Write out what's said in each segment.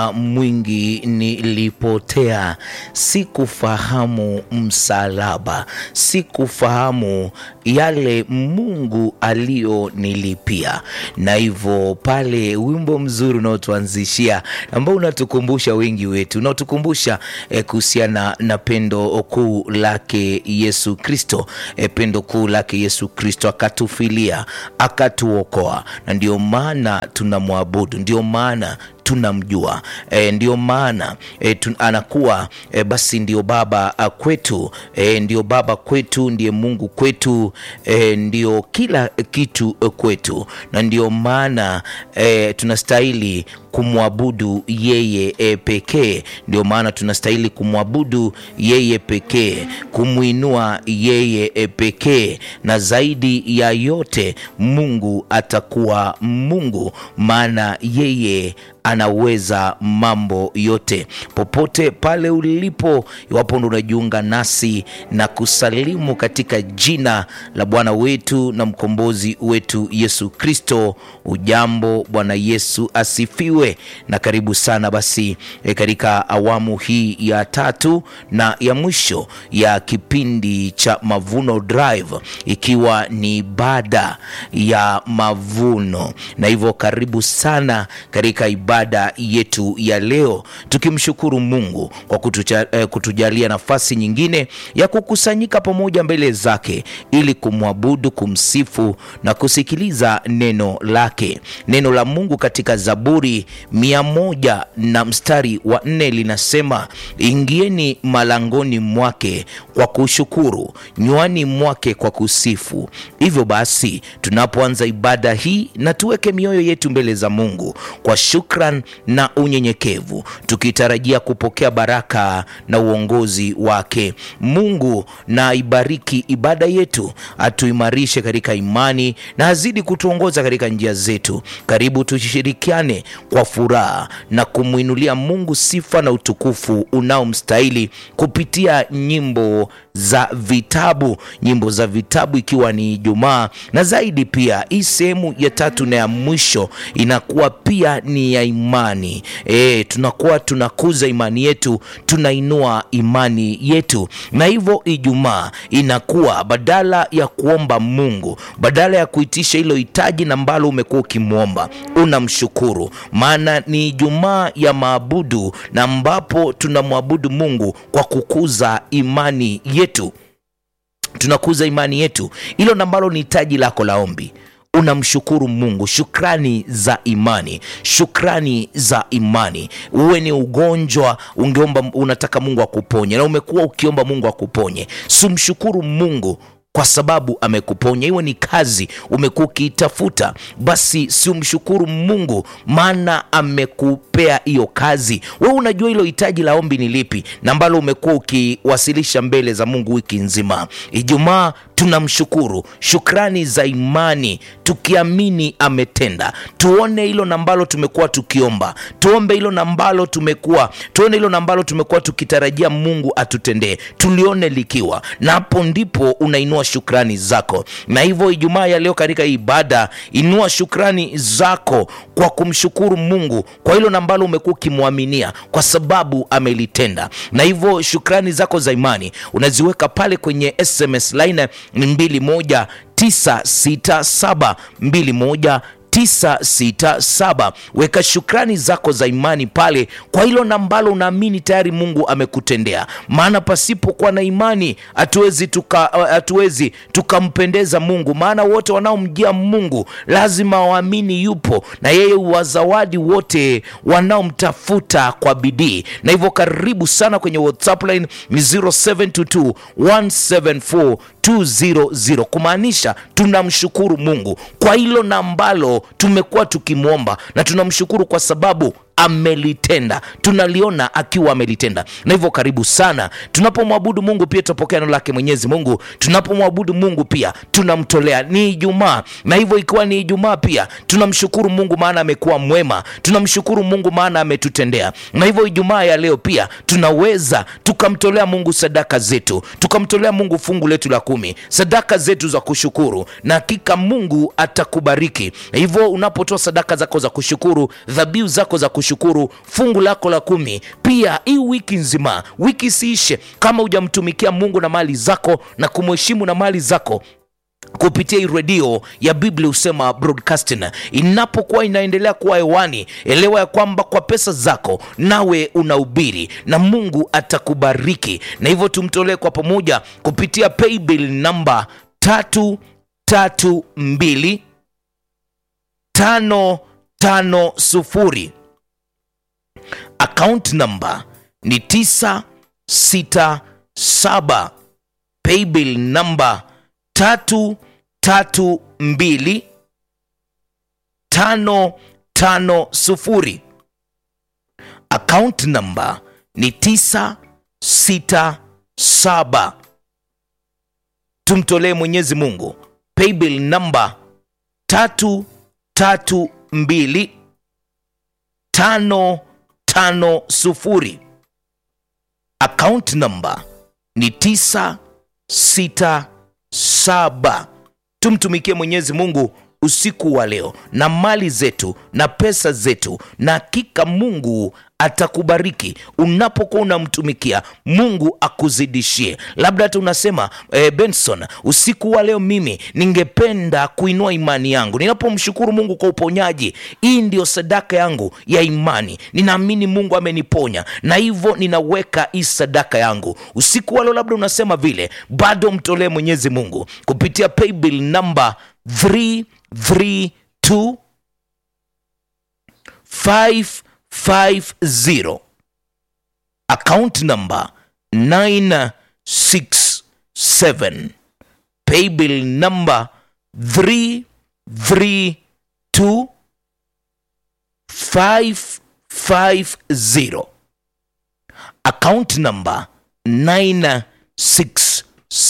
mwingi nilipotea, sikufahamu msalaba, sikufahamu yale Mungu aliyonilipia. Na hivyo pale wimbo mzuri unaotuanzishia ambao unatukumbusha wengi wetu, unaotukumbusha eh, kuhusiana na pendo kuu lake Yesu Kristo, eh, pendo kuu lake Yesu Kristo, akatufilia akatuokoa, na ndio maana tunamwabudu, ndio maana tunamjua e, ndio maana e, tun, anakuwa e, basi ndio baba a, kwetu e, ndio baba kwetu, ndiye Mungu kwetu e, ndio kila kitu kwetu, na ndio maana e, tunastahili kumwabudu yeye e, pekee. Ndio maana tunastahili kumwabudu yeye pekee, kumwinua yeye e, pekee, na zaidi ya yote Mungu atakuwa Mungu, maana yeye anaweza mambo yote. Popote pale ulipo, iwapo ndo unajiunga nasi na kusalimu katika jina la Bwana wetu na mkombozi wetu Yesu Kristo, ujambo. Bwana Yesu asifiwe na karibu sana basi e, katika awamu hii ya tatu na ya mwisho ya kipindi cha Mavuno Drive, ikiwa ni ibada ya mavuno, na hivyo karibu sana katika ibada yetu ya leo, tukimshukuru Mungu kwa kutucha, eh, kutujalia nafasi nyingine ya kukusanyika pamoja mbele zake ili kumwabudu, kumsifu na kusikiliza neno lake. Neno la Mungu katika Zaburi mia moja na mstari wa nne linasema, ingieni malangoni mwake kwa kushukuru, nywani mwake kwa kusifu. Hivyo basi tunapoanza ibada hii na tuweke mioyo yetu mbele za Mungu kwa shukran na unyenyekevu, tukitarajia kupokea baraka na uongozi wake. Mungu na ibariki ibada yetu, atuimarishe katika imani na azidi kutuongoza katika njia zetu. Karibu tushirikiane kwa furaha na kumwinulia Mungu sifa na utukufu unaomstahili kupitia nyimbo za vitabu, nyimbo za vitabu, ikiwa ni Ijumaa na zaidi pia hii sehemu ya tatu na ya mwisho inakuwa pia ni ya imani. E, tunakuwa tunakuza imani yetu, tunainua imani yetu, na hivyo Ijumaa inakuwa badala ya kuomba Mungu, badala ya kuitisha hilo hitaji na ambalo umekuwa ukimwomba, unamshukuru, maana ni Ijumaa ya maabudu na ambapo tunamwabudu Mungu kwa kukuza imani yetu, tunakuza imani yetu, hilo na ambalo ni hitaji lako la ombi unamshukuru Mungu, shukrani za imani, shukrani za imani. Uwe ni ugonjwa ungeomba, unataka Mungu akuponye na umekuwa ukiomba Mungu akuponye, sumshukuru Mungu kwa sababu amekuponya. Iwe ni kazi umekuwa ukiitafuta, basi si umshukuru Mungu maana amekupea hiyo kazi. Wewe unajua hilo hitaji la ombi ni lipi na ambalo umekuwa ukiwasilisha mbele za Mungu wiki nzima. Ijumaa tunamshukuru, shukrani za imani, tukiamini ametenda. Tuone hilo na ambalo tumekuwa tukiomba, tuombe hilo na ambalo tumekuwa tuone hilo na ambalo tumekuwa tukitarajia Mungu atutendee, tulione likiwa, na hapo ndipo unainua shukrani zako. Na hivyo Ijumaa ya leo katika ibada, inua shukrani zako kwa kumshukuru Mungu kwa hilo na ambalo umekuwa ukimwaminia, kwa sababu amelitenda. Na hivyo shukrani zako za imani unaziweka pale kwenye SMS line ni mbili moja tisa sita saba mbili moja 967 weka shukrani zako za imani pale kwa hilo na ambalo unaamini tayari Mungu amekutendea, maana pasipokuwa na imani hatuwezi tuka hatuwezi tukampendeza Mungu, maana wote wanaomjia Mungu lazima waamini yupo na yeye huwazawadi wote wanaomtafuta kwa bidii. Na hivyo karibu sana kwenye WhatsApp line ni 0722 174 200 kumaanisha tunamshukuru Mungu kwa hilo na ambalo tumekuwa tukimwomba, na tunamshukuru kwa sababu amelitenda, tunaliona akiwa amelitenda. Na hivyo karibu sana. Tunapomwabudu Mungu pia tutapokea neno lake Mwenyezi Mungu. Tunapomwabudu Mungu pia tunamtolea. Ni Ijumaa, na hivyo ikiwa ni Ijumaa pia tunamshukuru Mungu maana amekuwa mwema, tunamshukuru Mungu maana ametutendea. Na hivyo Ijumaa ya leo pia tunaweza tukamtolea Mungu sadaka zetu, tukamtolea Mungu fungu letu la kumi, sadaka zetu za kushukuru, na hakika Mungu atakubariki. Na hivyo unapotoa sadaka zako za kushukuru, dhabihu zako za kushukuru kushukuru, fungu lako la kumi. Pia hii wiki nzima, wiki isiishe kama hujamtumikia Mungu na mali zako na kumheshimu na mali zako kupitia hii redio ya Biblia husema broadcasting inapokuwa inaendelea kuwa hewani, elewa ya kwamba kwa pesa zako nawe unahubiri na Mungu atakubariki, na hivyo tumtolee kwa pamoja kupitia paybill namba tatu tatu mbili tano tano sufuri. Account namba ni tisa sita saba. Paybill namba tatu tatu mbili tano tano sufuri. Account namba ni tisa sita saba. Tumtolee Mwenyezi Mungu paybill namba tatu tatu mbili tano tano sufuri. Account namba ni tisa sita saba. Tumtumikie Mwenyezi Mungu usiku wa leo na mali zetu na pesa zetu, na hakika Mungu atakubariki unapokuwa unamtumikia Mungu akuzidishie. Labda hata unasema eh, Benson, usiku wa leo mimi ningependa kuinua imani yangu ninapomshukuru Mungu kwa uponyaji. Hii ndio sadaka yangu ya imani, ninaamini Mungu ameniponya na hivyo ninaweka hii sadaka yangu usiku wa leo. Labda unasema vile, bado mtolee Mwenyezi Mungu kupitia paybill namba 332 550 account number 967 paybill number 332 550 account number 967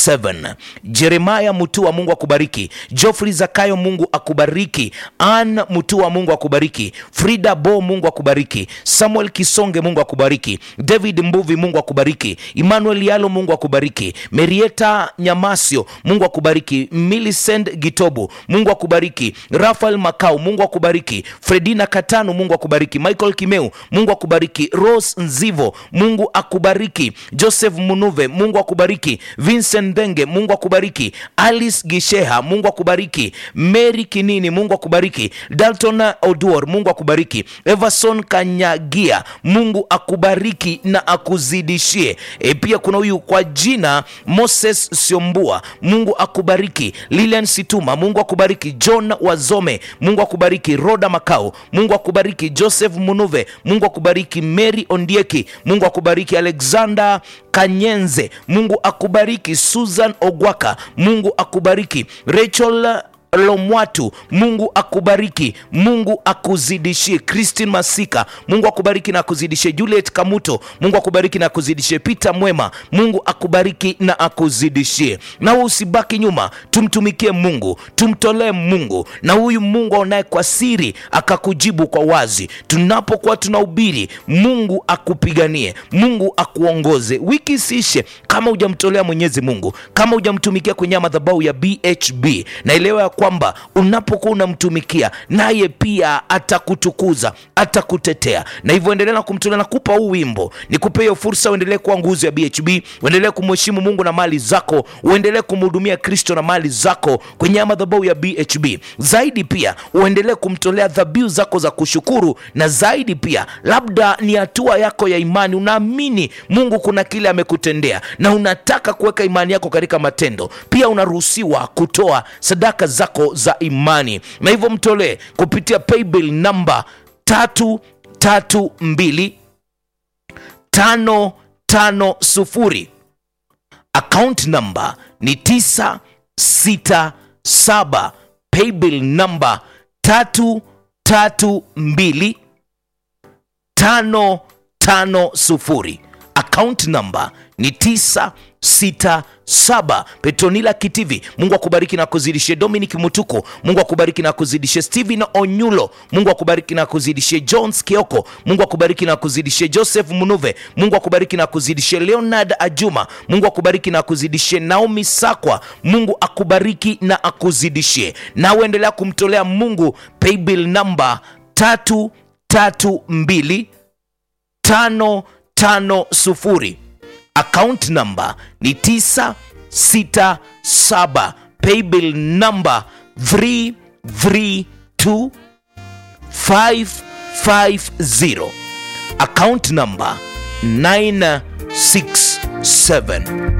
Jeremaya Mutua, Mungu akubariki. Geoffrey Zakayo, Mungu akubariki. Ann Mutua, Mungu akubariki. Frida Bo, Mungu akubariki. Samuel Kisonge, Mungu akubariki. David Mbuvi, Mungu akubariki. Emmanuel Yalo, Mungu akubariki. Merieta Nyamasio, Mungu akubariki. Millicent Gitobu, Mungu akubariki. Rafael Makau, Mungu akubariki. Fredina Katano, Mungu akubariki. Michael Kimeu, Mungu akubariki. Rose Nzivo, Mungu akubariki. Joseph Munuve, Mungu akubariki. Vincent Ndenge, Mungu akubariki. Alice Gisheha, Mungu akubariki. Mary Kinini, Mungu akubariki. Dalton Oduor, Mungu akubariki. Everson Kanyagia, Mungu akubariki na akuzidishie. E, pia kuna huyu kwa jina Moses Siombua, Mungu akubariki. Lilian Situma, Mungu akubariki. John Wazome, Mungu akubariki. Roda Makau, Mungu akubariki. Joseph Munuve, Mungu akubariki. Mary Ondieki, Mungu akubariki. Alexander Kanyenze, Mungu akubariki. Susan Ogwaka, Mungu akubariki. Rachel Lomwatu, Mungu akubariki, Mungu akuzidishie. Christine Masika, Mungu akubariki na akuzidishie. Juliet Kamuto, Mungu akubariki na akuzidishie. Peter Mwema, Mungu akubariki na akuzidishie. Na wewe usibaki nyuma, tumtumikie Mungu, tumtolee Mungu, na huyu Mungu aonaye kwa siri akakujibu kwa wazi. Tunapokuwa tunahubiri, Mungu akupiganie, Mungu akuongoze. Wiki isiishe kama hujamtolea Mwenyezi Mungu, kama hujamtumikia kwenye madhabahu ya BHB, naelewa ya kwamba unapokuwa unamtumikia naye pia atakutukuza atakutetea, na hivyo endelea na kumtolea. Nakupa huu wimbo, nikupe hiyo fursa, uendelee kuwa nguzo ya BHB, uendelee kumheshimu Mungu na mali zako, uendelee kumhudumia Kristo na mali zako kwenye madhabahu ya BHB. Zaidi pia uendelee kumtolea dhabihu zako za kushukuru, na zaidi pia, labda ni hatua yako ya imani, unaamini Mungu kuna kile amekutendea na unataka kuweka imani yako katika matendo, pia unaruhusiwa kutoa sadaka zako za imani, na hivyo mtolee kupitia paybill namba tatu tatu mbili tano tano sufuri. Account namba ni tisa sita saba. Paybill namba tatu tatu mbili tano tano sufuri. Account namba ni tisa sita saba. Petronila Kitivi, Mungu akubariki na kuzidishie. Dominic Mutuko, Mungu akubariki na kuzidishie. Steven Onyulo, Mungu akubariki na kuzidishie. Jones Kioko, Mungu akubariki na kuzidishie. Joseph Munuve, Mungu akubariki na kuzidishie. Leonard Ajuma, Mungu akubariki na kuzidishie. Naomi Sakwa, Mungu akubariki na akuzidishie. Na uendelea kumtolea Mungu paybill namba tatu tatu mbili tano tano sufuri account number ni 967 paybill number 332 550 account number 967